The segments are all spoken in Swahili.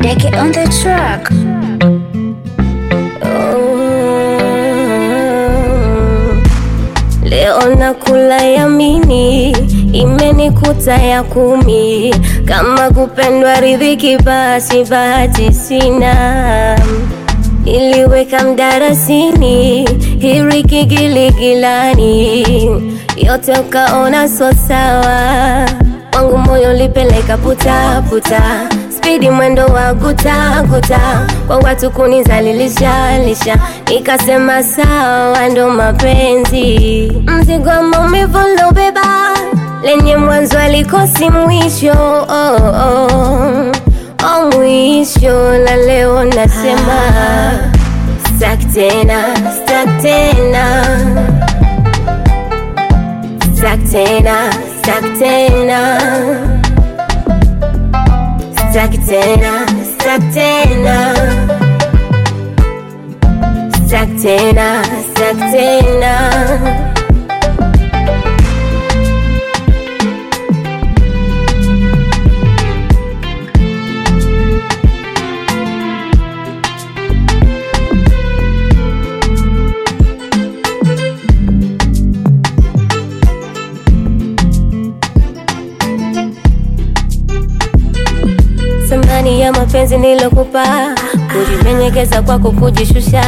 Deke on the track. Oh. Leo nakula yamini, imenikuta ya kumi. Kama kupendwa ridhiki, basi bahati sina. Iliweka mdarasini, hiriki giligilani, yote ukaona so sawa. Wangu moyo lipeleka puta puta, spidi mwendo wa guta guta, kwa watu kunizalilisha lisha, nikasema sawa, ndo mapenzi. Mzigo wa maumivu lobeba, lenye mwanzo alikosi mwisho oh, oh. Oh, mwisho na leo nasema staki tena, staki tena, staki tena, staki tena, staki tena, staki tena, staki tena, staki tena. Thamani ya mapenzi nilokupa, kujimenyekeza kwako kujishusha,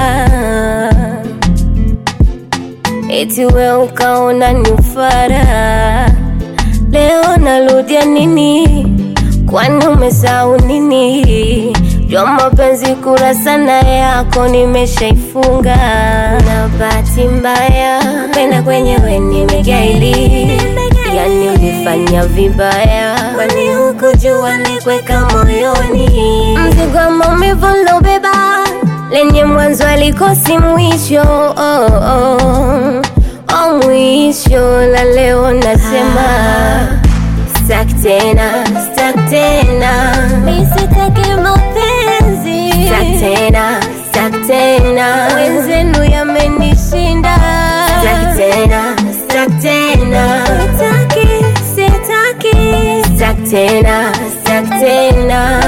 eti we ukaona ni ufara. Leo narudia nini? Kwani umesahau nini? Jua mapenzi kurasa na yako nimeshaifunga, na bahati mbaya penda kwenyewe nimegaili Yani ulifanya vibaya, kwani hukujua nikweka moyoni mzigo wa maumivu lobeba, lenye mwanzo alikosi mwisho oh, oh. Oh, mwisho la leo nasema staki tena, staki tena, mi sitaki mapenzi, staki tena, staki tena, wenzenu yamenishinda, staki tena, staki tena, sitaki, sitaki, staki tena, staki tena.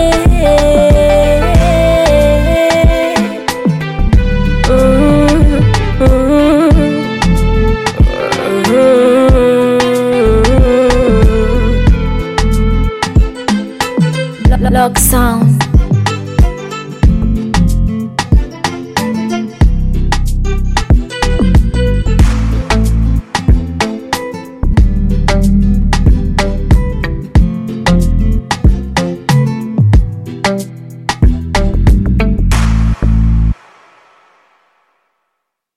Mm, mm, mm. Lock sound.